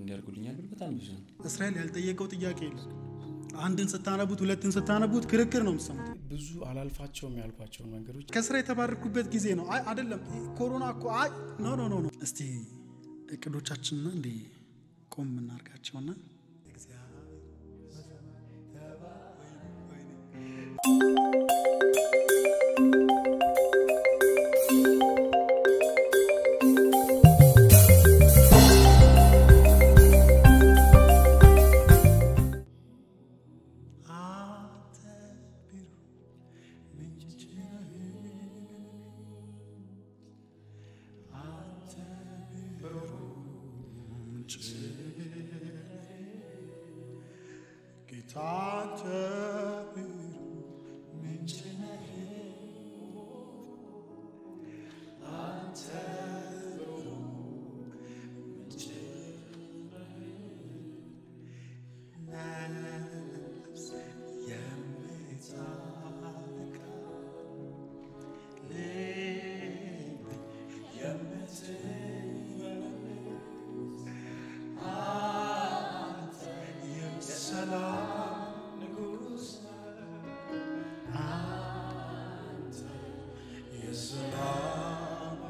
እንዲያርጉልኛል ብል በጣም ብዙ ነው። እስራኤል ያልጠየቀው ጥያቄ የለም። አንድን ስታነቡት ሁለትን ስታነቡት ክርክር ነው የምትሰሙት። ብዙ አላልፋቸውም ያልኳቸውን መንገዶች ከስራ የተባረኩበት ጊዜ ነው። አይ አይደለም ኮሮና እኮ አይ ኖ ኖ ኖ ኖ። እስቲ እቅዶቻችንና እንዲ ቆም የምናርጋቸውና ጌታ አንተ ምንጭ ነህ፣ አንተ ምንጭ ነፍስ የምታረካ ልብ የምትመልስ አንተ የሰላም ንጉሥ አንተ የሰላም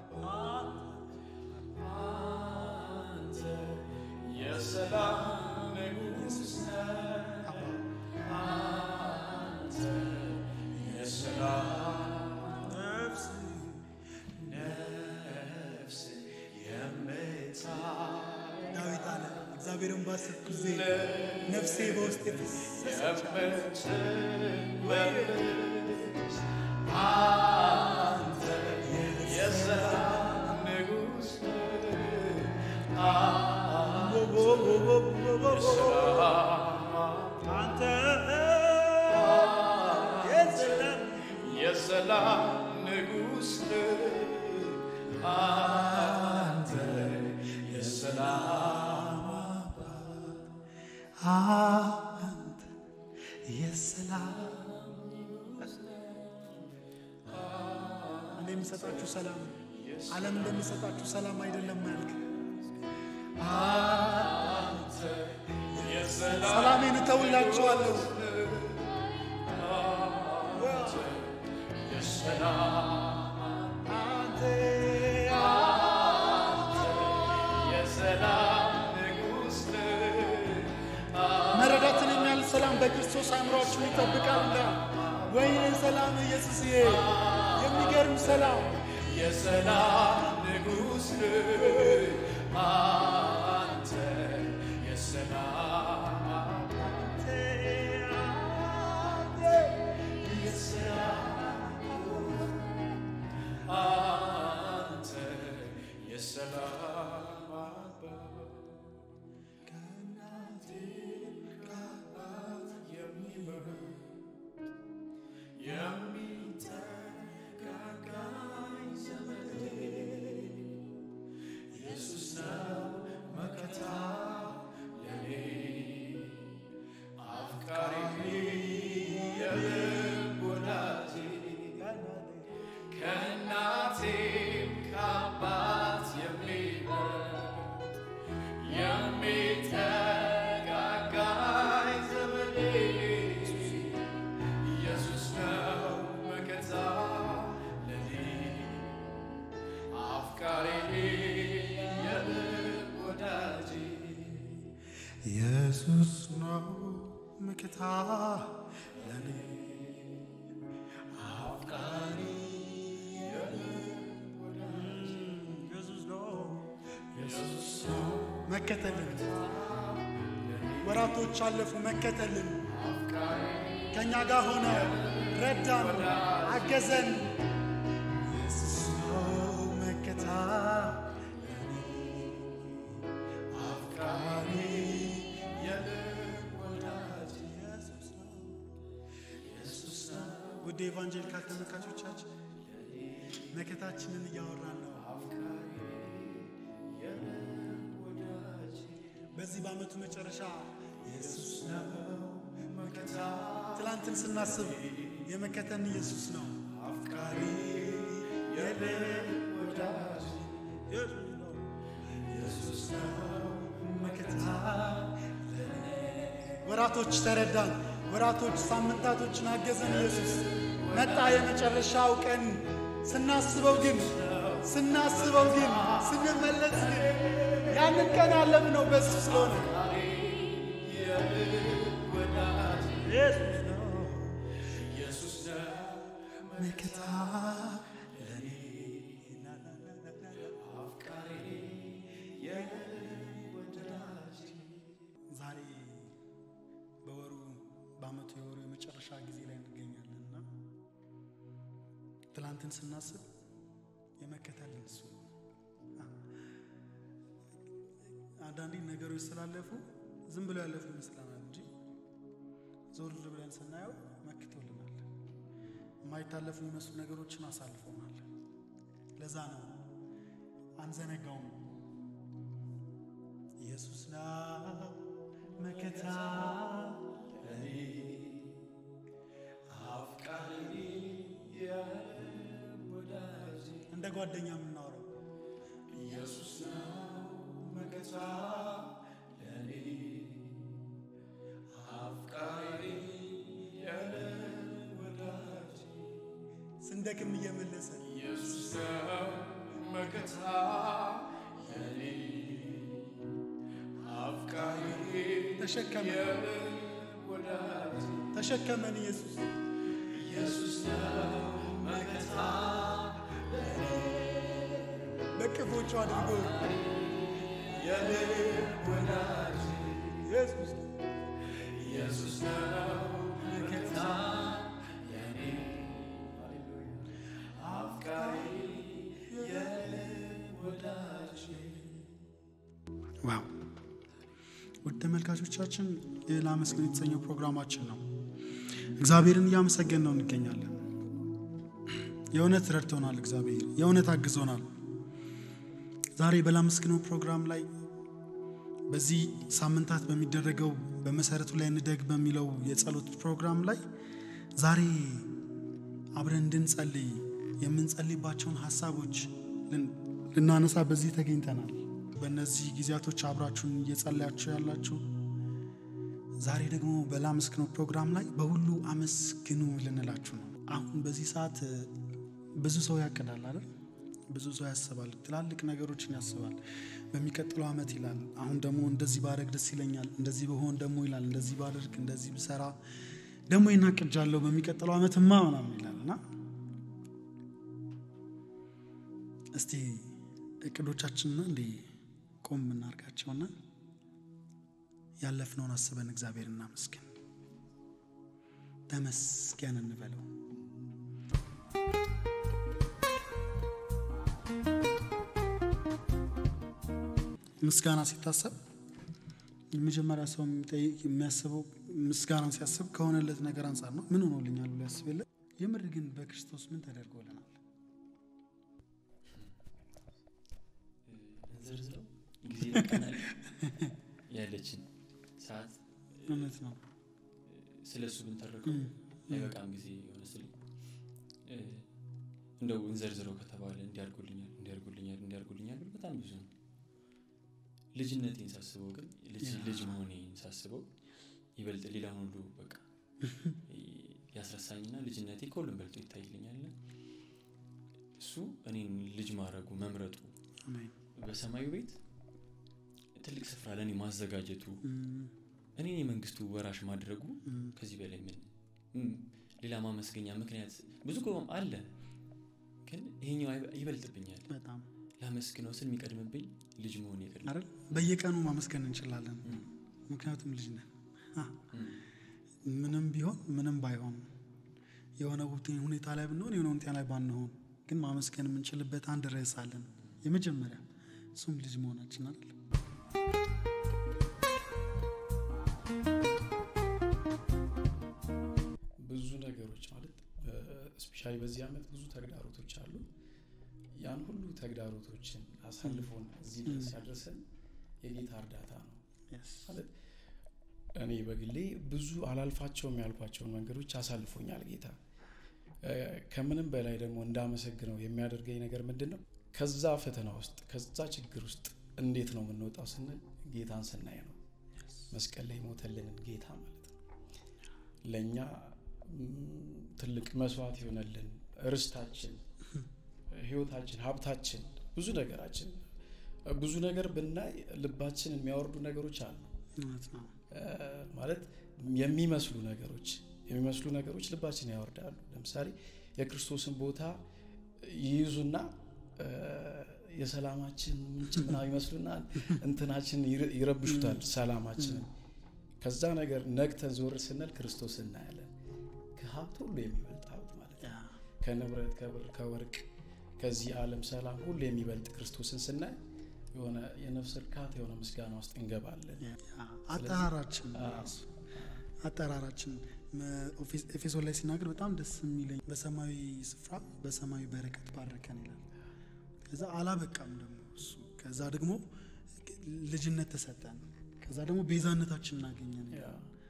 አንተ የሰላም ንጉሥ አንተ የሰላም ነፍስ ነፍስ የምታ ዳዊት አለ እግዚአብሔርን ባሰብኩ ጊዜ ነፍሴ በውስጥ የፈሰሰች አንተ የሰላም ንጉሥ አንተ የሰላም የሰላም ንጉሥ አንተ የሰላም አንተ የሰላም እኔ የምሰጣችሁ ሰላም ነው። ዓለም እንደሚሰጣችሁ ሰላም አይደለም ያልክ ሰላሜን እተውላችኋለሁ። አንተ የሰላም ንጉሥ መረዳትን የሚያህል ሰላም በክርስቶስ አእምሯችሁን ይጠብቃል። ወይኔ ሰላም ኢየሱስዬ፣ የሚገርም ሰላም የሰላም ንጉሥ አንተ የሰላም አንተ የሰላም አባት ከእናቴ ከአባት የሚበልጥ የሚጠጋጋኝ ዘመዴ ኢየሱስ ነው መከታ ለኔ አፍቃሪ የልብ ወዳጄ ከእናቴም ከአባት የሚበልጥ የሚጠጋጋኝ ዘመዴ ኢየሱስ ነው መከታ ለኔ አፍቃሪ የልብ ወዳጄ ኢየሱስ ነው መከታ ለኔ አፍቃሪ የልብ ወዳጄ ኢየሱስ ነው ኢየሱስ ነው መከተልን ወራቶች አለፉ መከተልን ከእኛ ጋር ሆነ ረዳን አገዘን ኢየሱስ ነው መከታ አፍቃሪ የልብ ወዳጄ ኢየሱስ ነው ኢየሱስ ነው ውድ ኤቫንጀሊካል ተመልካቾቻችን መከታችንን እያወራን ነው። በዚህ በዓመቱ መጨረሻ ኢየሱስ ነው መከታ። ትላንትን ስናስብ የመከተን ኢየሱስ ነው አፍቃሪ የልብ ወዳጅ ኢየሱስ ነው መከታ ወራቶች ተረዳን፣ ወራቶች ሳምንታቶችን አገዘን። ኢየሱስ መጣ የመጨረሻው ቀን። ስናስበው ግን ስናስበው ግን ስንመለስ ግን ያንን ቀን አለፍነው በሱ ስለሆነ ኢየሱስ ነው መከታ ለኔ አፍቃሪ የወዳጅ ዛሬ በወሩ በአመቱ የወሩ የመጨረሻ ጊዜ ላይ እንገኛለን እና ትላንትን ስናስብ የመከተልን እሱ ነው። አንዳንዴ ነገሮች ስላለፉ ዝም ብለው ያለፉ ይመስለናል እንጂ ዞር ብለን ስናየው መክቶልናል። የማይታለፉ የሚመስሉ ነገሮችን አሳልፎናል። ለዛ ነው አንዘነጋውም። ኢየሱስ ነው መከታ ለኔ አፍቃሪ የወዳጅ እንደ ጓደኛ የምናወራው ኢየሱስ ነው መከታ ለኔ አፍቃሪ የወዳጅ ስንደክም እየመለሰ ኢየሱስ ነው መከታ ለኔ አፍቃሪ ተሸከመ የወዳጅ ተሸከመን ኢየሱስ ኢየሱስ ነው መከታ በቅፎቹ አድርጎ የልብ ወዳጅ ኢየሱስ ኢየሱስ ነው መከታ ለኔ አፍቃሪ የልብ ወዳጅ ዋው ውድ ተመልካቾቻችን ይህ ላመስግን የተሰኘው ፕሮግራማችን ነው። እግዚአብሔርን እያመሰገን ነው እንገኛለን። የእውነት ረድቶናል። እግዚአብሔር የእውነት አግዞናል። ዛሬ በላመስግነው ፕሮግራም ላይ በዚህ ሳምንታት በሚደረገው በመሰረቱ ላይ እንደግ በሚለው የጸሎት ፕሮግራም ላይ ዛሬ አብረን እንድንጸልይ የምንጸልይባቸውን ሀሳቦች ልን- ልናነሳ በዚህ ተገኝተናል። በእነዚህ ጊዜያቶች አብራችሁን እየጸለያችሁ ያላችሁ ዛሬ ደግሞ በላመስግነው ፕሮግራም ላይ በሁሉ አመስግኑ ልንላችሁ ነው። አሁን በዚህ ሰዓት እ፣ ብዙ ሰው ያቅዳል አይደል? ብዙ ሰው ያስባል፣ ትላልቅ ነገሮችን ያስባል። በሚቀጥለው ዓመት ይላል። አሁን ደግሞ እንደዚህ ባደርግ ደስ ይለኛል፣ እንደዚህ በሆን ደግሞ ይላል፣ እንደዚህ ባደርግ፣ እንደዚህ ብሰራ ደግሞ ይናቅጃለሁ፣ በሚቀጥለው ዓመትማ ምናምን ይላል እና እስቲ እቅዶቻችንና እንዴ ቆም የምናርጋቸውና ያለፍነውን አስበን እግዚአብሔር እናመስግን፣ ተመስገን እንበለው። ምስጋና ሲታሰብ የመጀመሪያ ሰው የሚጠይቅ የሚያስበው ምስጋናን ሲያስብ ከሆነለት ነገር አንጻር ነው። ምን ሆኖልኛል ብሎ ያስብ የለ። የምር ግን በክርስቶስ ምን ተደርጎልናል? እንዘርዝረው ጊዜ ቀናል ያለችን ሰዓት እውነት ነው። ስለ እሱ ብንተርከው አይበቃም ጊዜ የሆነ ስል እንደው እንዘርዝረው ከተባለ እንዲያርጉልኛል እንዲያርጉልኛል እንዲያርጉልኛል ብል በጣም ብዙ ነው። ልጅነቴን ሳስበው ግን ልጅ ልጅ መሆኔን ሳስበው ይበልጥ ሌላውን ሁሉ በቃ ያስረሳኝና ልጅነቴ ከሁሉም በልጦ ይታይልኛል። እሱ እኔን ልጅ ማድረጉ መምረጡ አሜን። በሰማዩ ቤት ትልቅ ስፍራ ለእኔ ማዘጋጀቱ እም፣ እኔን የመንግስቱ ወራሽ ማድረጉ እም፣ ከዚህ በላይ ምን እም፣ ሌላ ማመስገኛ ምክንያት ብዙ እኮ አለ፣ ግን ይሄኛው አይበ- ይበልጥብኛል። በጣም ላመስግነው ስል የሚቀድምብኝ ልጅ መሆን ይቀድም አይደል? በየቀኑ ማመስገን እንችላለን፣ ምክንያቱም ልጅ ነን። አ፣ ምንም ቢሆን ምንም ባይሆን የሆነ ሁኔ- ሁኔታ ላይ ብንሆን የሆነ ሁኔታ ላይ ባንሆን ግን ማመስገን የምንችልበት አንድ ርዕስ አለን። የመጀመሪያ እሱም ልጅ መሆናችን አይደል? ብዙ ነገሮች ማለት ስፔሻሊ በዚህ ዓመት ብዙ ተግዳሮቶች አሉ። ያን ሁሉ ተግዳሮቶችን አሳልፎን እዚህ ድረስ ያደረሰን የጌታ እርዳታ ነው Yes. ማለት እኔ በግሌ ብዙ አላልፋቸውም ያልኳቸውን መንገዶች አሳልፎኛል ጌታ። እ፣ ከምንም በላይ ደግሞ እንዳመሰግነው የሚያደርገኝ ነገር ምንድን ነው? ከዛ ፈተና ውስጥ ከዛ ችግር ውስጥ እንዴት ነው የምንወጣው ስንል ጌታን ስናይ ነው። መስቀል ላይ ሞተልንን ጌታ ማለት ነው። ለእኛ ም፣ ትልቅ መስዋዕት የሆነልን ርስታችን፣ ህይወታችን፣ ሀብታችን፣ ብዙ ነገራችን ብዙ ነገር ብናይ ልባችን የሚያወርዱ ነገሮች አሉ። እውነት ነው። እ፣ ማለት የሚመስሉ ነገሮች የሚመስሉ ነገሮች ልባችን ያወርዳሉ። ለምሳሌ የክርስቶስን ቦታ ይይዙና እ፣ የሰላማችን ምንጭ ምናምን ይመስሉና እንትናችን ይረ- ይረብሹታል ሰላማችንን። ከዛ ነገር ነቅተን ዞር ስንል ክርስቶስ እናያለን። ከሀብት ሁሉ የሚበልጥ ሀብት ማለት ነው። ያ ከንብረት ከብር ከወርቅ ከዚህ ዓለም ሰላም ሁሉ የሚበልጥ ክርስቶስን ስናይ የሆነ የነፍስ እርካታ የሆነ ምስጋና ውስጥ እንገባለን። ያ አጠራራችን አዎ። ራሱ አጠራራችን መ- ኦፊስ- ኤፌሶን ላይ ሲናገር በጣም ደስ የሚለኝ በሰማያዊ ስፍራ በሰማያዊ በረከት ባረከን ይላል። ከዛ አላበቃም ደግሞ እሱ ከዛ ደግሞ ልጅነት ተሰጠን። ከዛ ደግሞ ቤዛነታችን እናገኘን ያ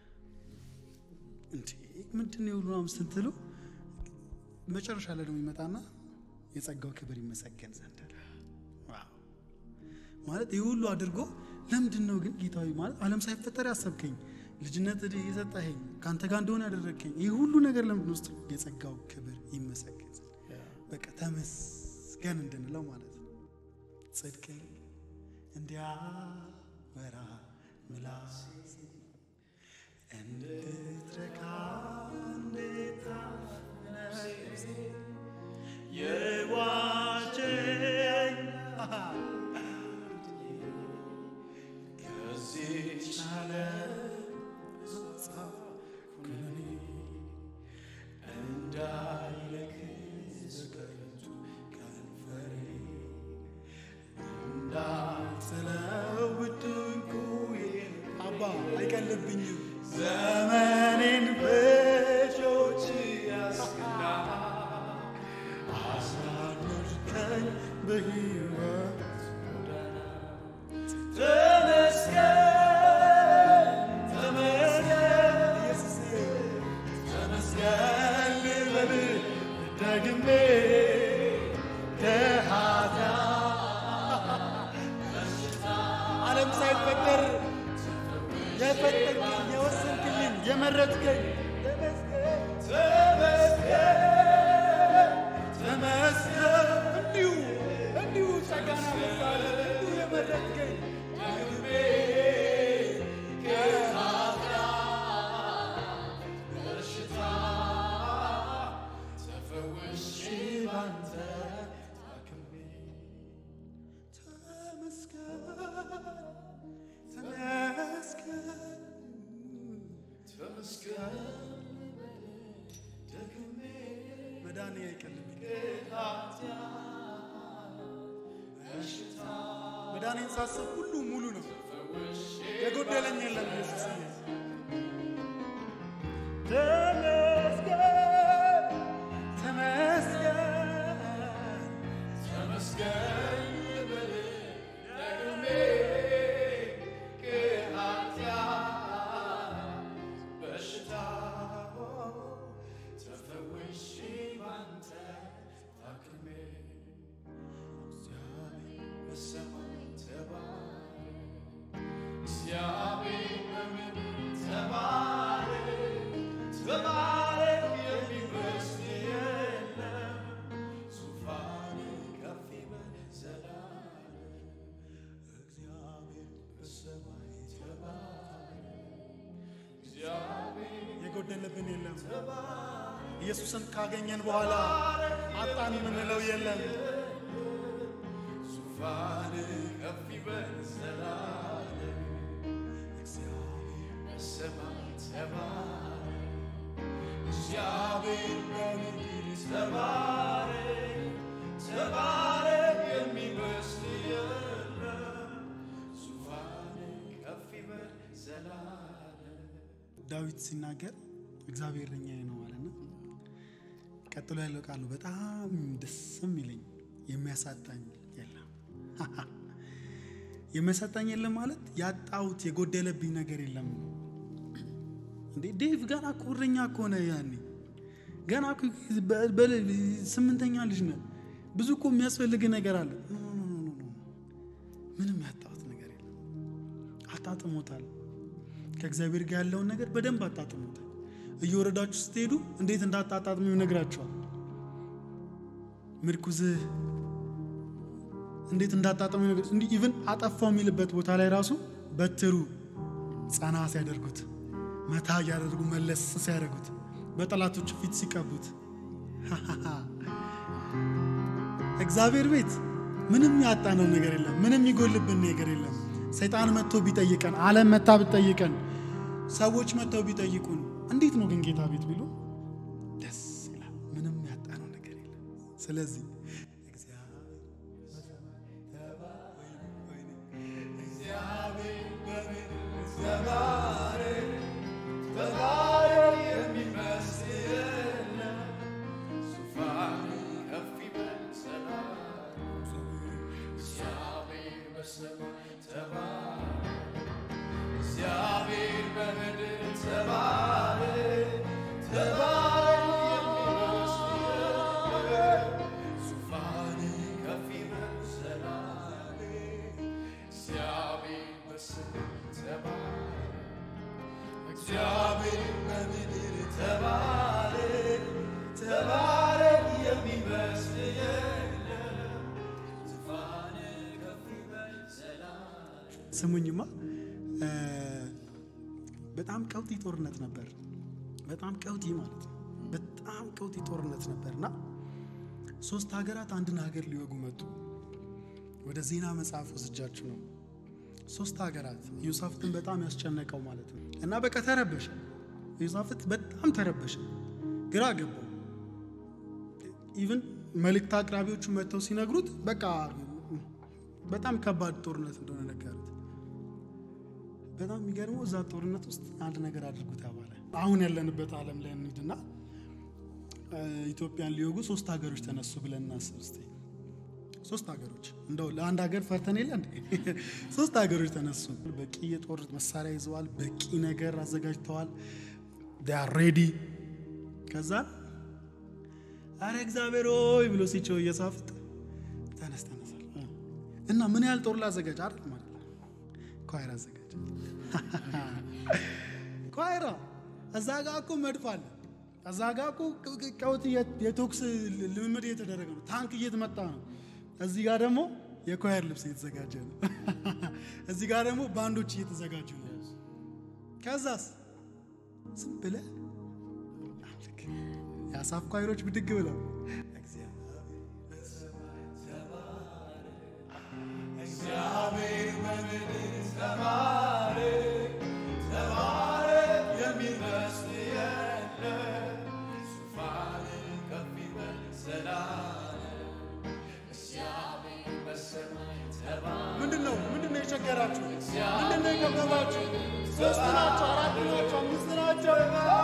እንዴ ምንድን ነው የሁሉ ምናምን ስትሉ መጨረሻ ላይ ደግሞ ይመጣና የጸጋው ክብር ይመሰገን ዘንድ አለ። ዋው! ማለት ይህ ሁሉ አድርጎ ለምንድን ነው ግን ጌታዊ ማለት ዓለም ሳይፈጠር ያሰብከኝ ልጅነት የሰጠኸኝ ከአንተ ጋር እንደሆነ ያደረግከኝ ይህ ሁሉ ነገር ለምንድን ነው ስትሉ የጸጋው ክብር ይመሰገን ዘንድ ያ በቃ ተመስገን እንድንለው ማለት ነው። ጽድቅን እንዲያወራ ምላሴ እንድትረካ እንዴት ነፍሴ የዋጀኝ ከዚህች ኩነኔ እንዳይለክስ ከንቱ ከንፈሬ እንዳልጥለው ድንቁዬን አባ አይቀልብኝም ዘመኔን በእጆች ያስክና አሳደርከኝ በሕይወት ተመስገን ተመስገን ኢየሱሴ ተመስገን ልበል ደግሜ ከኃጢአት ዓለም ሳይፈጠር የፈጠርከኝ የወሰንክልኝ የመረጥከኝ ተመስገን ተመስገን እንዲሁ እንዲሁ ጸጋና ምሳሌ እንዲሁ የመረጥከኝ ደግሜ በሽታ ተፈውሼ ባንተ ታክሜ ተመስገን ተመስገን ተመስገን ደግሜ መዳኔ አይቀልብኝ በሽታ መዳኔን ሳስብ ሁሉ ሙሉ ነው ተፈውሼ የጎደለኝ የለም ኢየሱስ ተመስገን ተመስገን ተመስገን ልበል ደግሜ ከኃጢአት በሽታ ተፈውሼ ባንተ ታክሜ እግዚአብሔር በሰማይ ተባረክ እግዚአብሔር በምድር ተባረክ ተባረክ የሚመስል የለም ዙፋን ከፍ ይበል ዘላለም እግዚአብሔር በሰማይ ተባረክ እግዚአብሔር የጎደለብን የለም ኢየሱስን ካገኘን በኋላ አጣን የምንለው የለም ዙፋን ከፍ ይበል ዘላለም እግዚአብሔር በሰማይ ተባረክ እግዚአብሔር በምድር ተባረክ ተባረክ የሚመስል የለም ዙፋን ከፍ ይበል ዘላለም ዳዊት ሲናገር እግዚአብሔር እረኛዬ ነው አለና ቀጥሎ ያለው ቃሉ በጣም ደስ የሚለኝ የሚያሳጣኝ የለም የሚያሳጣኝ የለም ማለት ያጣሁት የጎደለብኝ ነገር የለም ነው እንዴ ዴቭ ገና እኮ እረኛ እኮ ነህ ያኔ ገና እኮ በ- በ- ስምንተኛ ልጅ ነህ ብዙ እኮ የሚያስፈልግ ነገር አለ ኖ፣ ኖ፣ ኖ፣ ኖ፣ ኖ። ምንም ያጣሁት ነገር የለም አጣጥሞታል ከእግዚአብሔር ጋር ያለውን ነገር በደንብ አጣጥሞታል እየወረዳችሁ ስትሄዱ እንዴት እንዳጣጣጥሙ ይነግራችኋል። ምርኩዝህ እንዴት እንዳጣጣሙ ይነግር እንዲህ ኢቭን አጠፋው የሚልበት ቦታ ላይ ራሱ በትሩ ጸና ሲያደርጉት መታ እያደርጉ መለስ ሲያደርጉት በጠላቶቹ ፊት ሲቀቡት እግዚአብሔር ቤት ምንም ያጣነው ነገር የለም። ምንም ይጎልብን ነገር የለም። ሰይጣን መጥቶ ቢጠይቀን፣ ዓለም መታ ብትጠይቀን፣ ሰዎች መጥተው ቢጠይቁን እንዴት ነው ግን ጌታ ቤት ቢሉ ደስ ይላል። ምንም ያጣነው ነገር የለም። ስለዚህ ስሙኝማ በጣም ቀውጢ ጦርነት ነበር። በጣም ቀውጢ ማለት ነው። በጣም ቀውጢ ጦርነት ነበር እና ሶስት ሀገራት አንድን ሀገር ሊወጉ መጡ። ወደ ዜና መጽሐፍ ወስጃችሁ ነው። ሶስት ሀገራት ኢዮሳፍጥን በጣም ያስጨነቀው ማለት ነው እና በቃ ተረበሸ። ኢዮሳፍጥ በጣም ተረበሸ፣ ግራ ገባው። ኢቭን መልእክት አቅራቢዎቹ መጥተው ሲነግሩት በቃ በጣም ከባድ ጦርነት እንደሆነ ነገሩት። በጣም የሚገርመው እዛ ጦርነት ውስጥ አንድ ነገር አድርጉ ተባለ። አሁን ያለንበት ዓለም ላይ እንሂድና ኢትዮጵያን ሊወጉ ሶስት ሀገሮች ተነሱ ብለን እናስብ እስቲ። ሶስት ሀገሮች እንደው ለአንድ ሀገር ፈርተን የለ እንዴ? ሶስት ሀገሮች ተነሱ። በቂ የጦር መሳሪያ ይዘዋል። በቂ ነገር አዘጋጅተዋል። ሬዲ ከዛ አረ እግዚአብሔር ሆይ ብሎ ሲቸው እየሳፍጥ ተነስ ተነሳል እና ምን ያህል ጦር ላዘጋጅ አይደል ማለት ኳይራ አዘጋጅ ኳይራ እዛ ጋ እኮ መድፍ አለ እዛ ጋ እኮ ቀውጥ የቶክስ ልምምድ እየተደረገ ነው ታንክ እየተመጣ ነው እዚህ ጋር ደግሞ የኳየር ልብስ እየተዘጋጀ ነው እዚህ ጋር ደግሞ ባንዶች እየተዘጋጁ ነው ከዛስ ዝም ብለህ አምልክ የአሳፍ ኳይሮች ብድግ ብለው እግዚአብሔር በምድር ተባረ ተባረ የሚመስል የለም ዙፋን ከፍ ይበል ዘላለም እግዚአብሔር በሰማይ ተባረ ምንድን ነው ምንድን ነው የቸገራችሁ ምንድን ነው የከበባችሁ ሶስት ናቸው አራት ናቸው አምስት ናቸው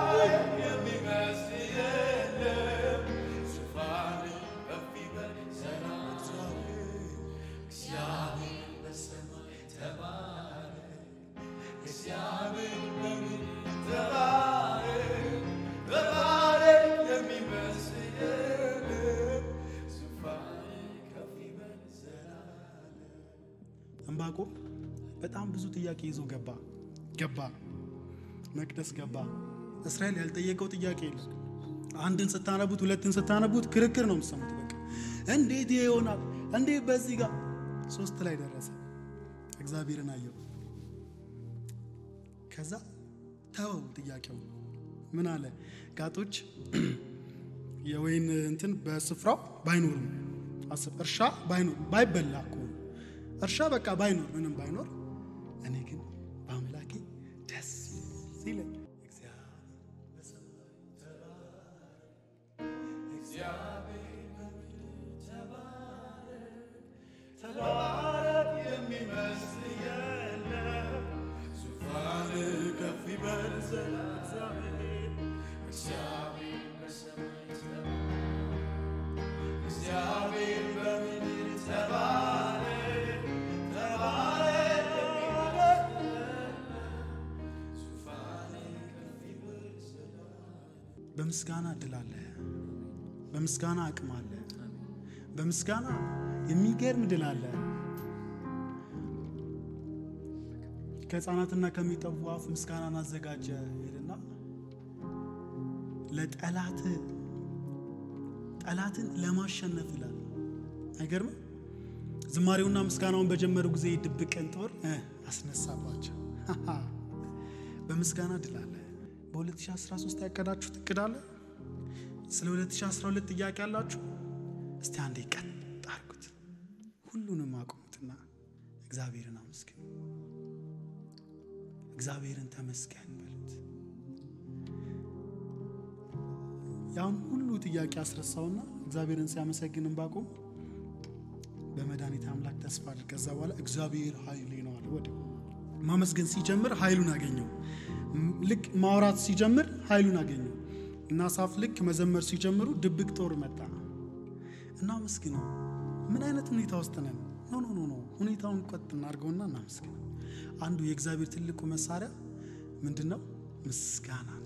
የሚመስል የለም ዙፋን ከፍ ይበል ዘላለም እግዚአብሔር በሰማይ ተባረ እግዚአብሔር በምድር ተባረ ተባረ የሚመስል የለም ዙፋን ከፍ ይበል ዘላለም ዕንባቆም በጣም ብዙ ጥያቄ ይዞ ገባ ገባ መቅደስ ገባ እስራኤል ያልጠየቀው ጥያቄ የለም አንድን ስታነቡት ሁለትን ስታነቡት ክርክር ነው የምትሰሙት በቃ እንዴት ይሄ ይሆናል እንዴት በዚህ ጋር ሶስት ላይ ደረሰ እግዚአብሔርን አየው ከዛ ተወው ጥያቄው ምን አለ ጋጦች የወይን እንትን በስፍራው ባይኖርም አስብ እርሻ ባይኖር ባይበላ እኮ ነው። እርሻ በቃ ባይኖር ምንም ባይኖር እኔ ግን በአምላኬ ደስ ሲለኝ ተባረክ የሚመስል የለም ዙፋን ከፍ ይበል ዘላለም እግዚአብሔር በሰማይ ተባረክ እግዚአብሔር በምድር ተባረክ ተባረክ የሚመስል የለም ዙፋን ከፍ ይበል ዘላለም በምስጋና እድል አለ በምስጋና አቅም አለ በምስጋና የሚገርም ድል አለ ከህፃናትና ከሚጠቡ አፍ ምስጋናን አዘጋጀ ሄድና ለጠላት ጠላትን ለማሸነፍ ይላል። አይገርምም? ዝማሬውና ምስጋናውን በጀመሩ ጊዜ ድብቅን ጦር እ አስነሳባቸው። በምስጋና ድል አለ። በ2013 ያቀዳችሁት እቅድ አለ? ስለ 2012 ጥያቄ አላችሁ? እስቲ አንዴ ቀጥ አድርጉት፣ ሁሉንም አቁሙትና እግዚአብሔርን አመስግኑ። እግዚአብሔርን ተመስገን በሉት። ያን ሁሉ ጥያቄ አስረሳውና እግዚአብሔርን ሲያመሰግን ባቁም በመድኃኒት አምላክ ተስፋ አድርግ። ከዛ በኋላ እግዚአብሔር ኃይሌ ነው አለ። ወዲያው ማመስገን ሲጀምር ኃይሉን አገኘው። ም- ልክ ማውራት ሲጀምር ኃይሉን አገኘው እና ሳፍ ልክ መዘመር ሲጀምሩ ድብቅ ጦር መጣ እና አመስግነው። ምን አይነት ሁኔታ ውስጥ ነን? ኖ ኖ ኖ ኖ ሁኔታውን ቆጥ እናድርገውና እናመስግነው። አንዱ የእግዚአብሔር ትልቁ መሳሪያ ምንድን ነው? ምስጋና ነው።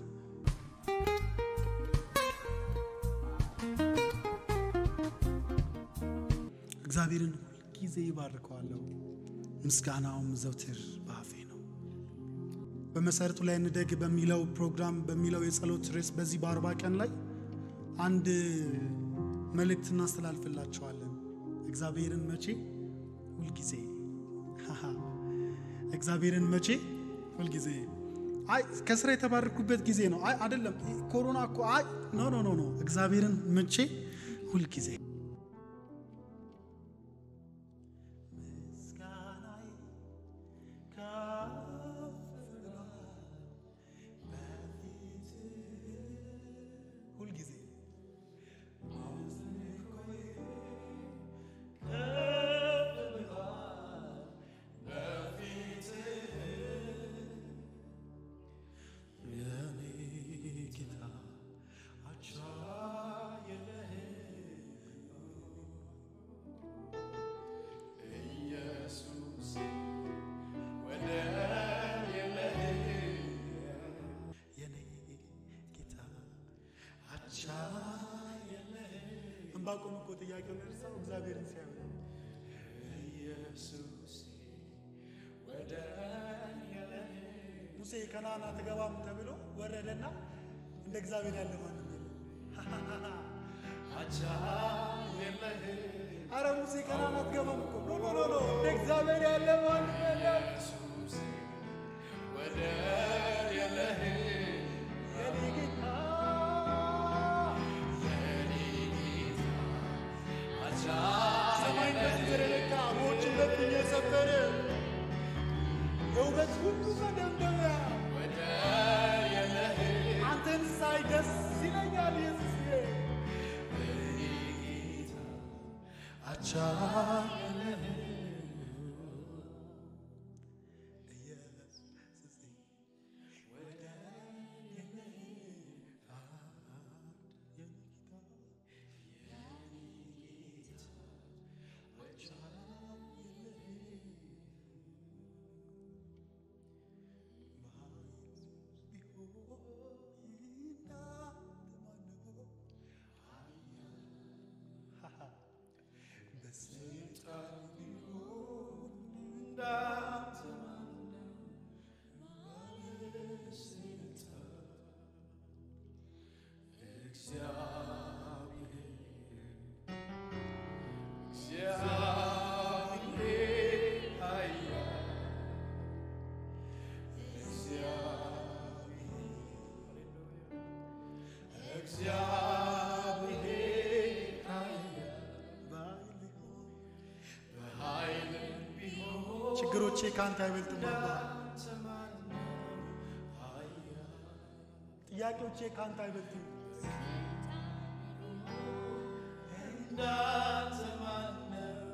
እግዚአብሔርን ሁልጊዜ ይባርከዋለሁ፣ ምስጋናውም ዘውትር በአፌ ነው። በመሰረቱ ላይ እንደግ በሚለው ፕሮግራም በሚለው የጸሎት ርዕስ በዚህ በአርባ ቀን ላይ አንድ መልእክት እናስተላልፍላቸዋለን። እግዚአብሔርን መቼ ሁልጊዜ ሃሃ፣ እግዚአብሔርን መቼ ሁልጊዜ አይ ከስራ የተባረኩበት ጊዜ ነው። አይ አይደለም፣ ኮሮና እኮ አይ ኖ ኖ ኖ ኖ እግዚአብሔርን መቼ ሁልጊዜ ምስጋናዬ ከፍ ብሏል በፊትህ ሁልጊዜ አምልኮዬ ከፍ ብሏል በፊትህ የኔ ጌታ አቻ የለህም ኢየሱስ ወደር የለህም የኔ ጌታ አቻ የለህም እንባቆም እኮ ጥያቄውን እርሳው እግዚአብሔርን ሲያዩ ኢየሱስ ወደር የለህም ሙሴ ከነዓን አትገባም ተብሎ ወረደና እንደ እግዚአብሔር ያለ ማንም የለም። አቻ የለህም አረ ሙሴ ከነዓን አትገባም እኮ ኖ ኖ ኖ ኖ እንደ እግዚአብሔር ያለ ማንም የለም። ኢየሱስ ወደር የለህም የኔ ጌታ አቻ ሰማይን በምድር የለካ ውኆችን በፊት የሰበረ የውበት ሁሉ መደምደሚያ ወደር የለህም አንተን ሳይ ደስ ይለኛል ኢየሱስዬ አቻ ችግሮቼ ከአንተ አይበልጥም አባ ጥያቄዎቼ ከአንተ አይበልጥም እንዳንተ ማነው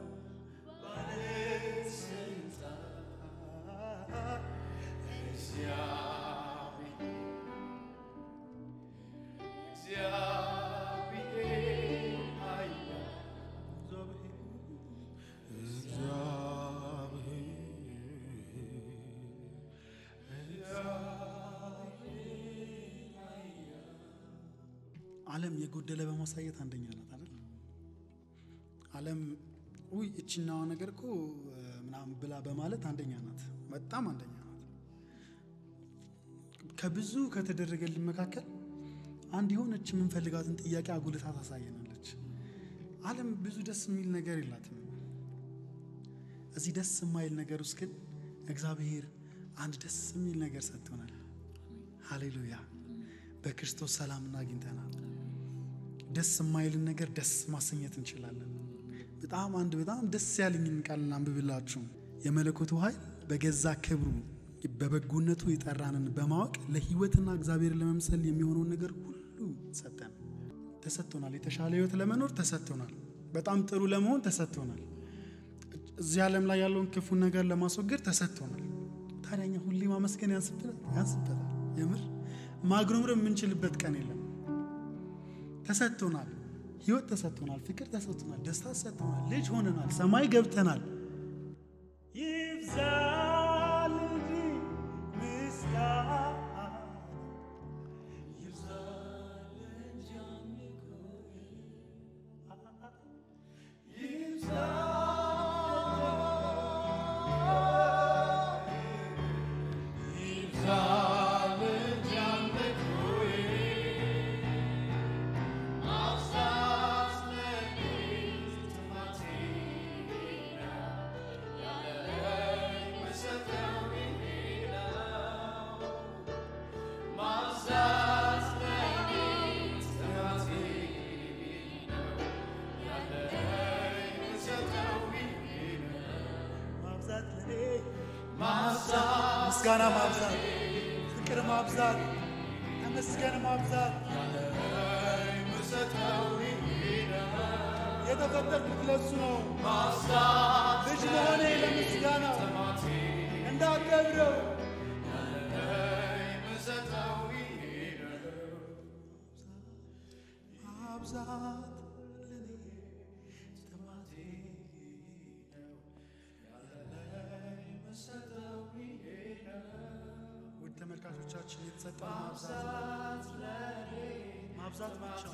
ባለስልጣን እግዚአብሔር እግዚአብሔር ኃያል ዓለም የጎደለ በማሳየት አንደኛ ናት አይደል? ዓለም ውይ እችናዋ ነገር እኮ እ፣ ምናምን ብላ በማለት አንደኛ ናት፣ በጣም አንደኛ ናት። ከብዙ ከተደረገልን መካከል አንድ የሆነች የምንፈልጋትን ጥያቄ አጉልታ ታሳየናለች። ዓለም ብዙ ደስ የሚል ነገር የላትም። እዚህ ደስ የማይል ነገር ውስጥ ግን እግዚአብሔር አንድ ደስ የሚል ነገር ሰጥቶናል። ሃሌሉያ! በክርስቶስ ሰላምን አግኝተናል። ደስ የማይልን ነገር ደስ ማሰኘት እንችላለን። በጣም አንድ በጣም ደስ ያለኝን ቃል አንብብላችሁ የመለኮቱ ኃይል በገዛ ክብሩ በበጎነቱ የጠራንን በማወቅ ለሕይወትና እግዚአብሔርን ለመምሰል የሚሆነውን ነገር ሁሉ ሰጠን። ተሰጥቶናል። የተሻለ ሕይወት ለመኖር ተሰጥቶናል። በጣም ጥሩ ለመሆን ተሰጥቶናል። እዚህ ዓለም ላይ ያለውን ክፉ ነገር ለማስወገድ ተሰጥቶናል። ታዲያ እኛ ሁሌ ማመስገን ያንስበታል። የምር ማግረምረም የምንችልበት ቀን የለም። ተሰጥቶናል። ሕይወት ተሰጥቶናል። ፍቅር ተሰጥቶናል። ደስታ ተሰጥቶናል። ልጅ ሆነናል። ሰማይ ገብተናል። ይብዛል እንጂ ምስጋና ማብዛት ለኔ ምስጋና ማብዛት፣ ፍቅር ማብዛት፣ ተመስገን ማብዛት የተፈጠርኩት ለሱ ነው። ልጅ መሆኔ ለምስጋና እንዳከብረው ማብዛት ለኔ ጥማቴ ውድ ተመልካቾቻችን የተሰጠን ማብዛት ማብዛት ብቻ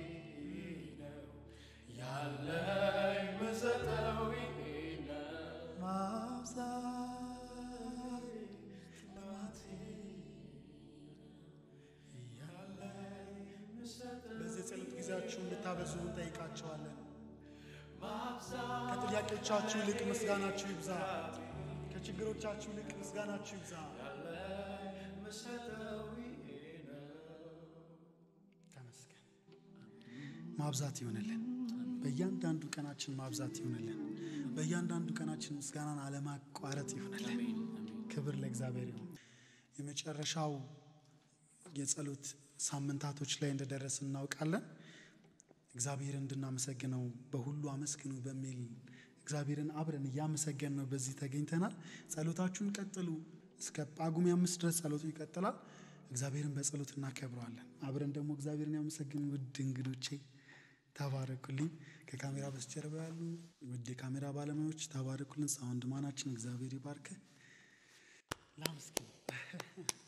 ያለኝ ምሰጠው ማብዛት ጥማቴ በዚህ የጸሎት ጊዜያችሁ እንድታበዙ እንጠይቃቸዋለን። ከጥያቄዎቻችሁ ይልቅ ምስጋናችሁ ይብዛ። ከችግሮቻችሁ ይልቅ ምስጋናችሁ ይብዛ። ተመስገን። ማብዛት ይሆንልን። በእያንዳንዱ ቀናችን ማብዛት ይሆንልን። በእያንዳንዱ ቀናችን ምስጋናን አለማቋረጥ ይሆንልን። ክብር ለእግዚአብሔር ይሁን። የመጨረሻው የጸሎት ሳምንታቶች ላይ እንደደረስን እናውቃለን። እግዚአብሔር እንድናመሰግነው በሁሉ አመስግኑ በሚል እግዚአብሔርን አብረን እያመሰገን ነው በዚህ ተገኝተናል። ጸሎታችሁን ቀጥሉ። እስከ ጳጉሜ አምስት ድረስ ጸሎቱ ይቀጥላል። እግዚአብሔርን በጸሎት እናከብረዋለን። አብረን ደግሞ እግዚአብሔርን ያመሰግኑ። ውድ እንግዶቼ ተባረኩልኝ። ከካሜራ በስተጀርባ ያሉ ውድ የካሜራ ባለሙያዎች ተባረኩልን። ሳውንድ ማናችን እግዚአብሔር ይባርክ። ላመስግን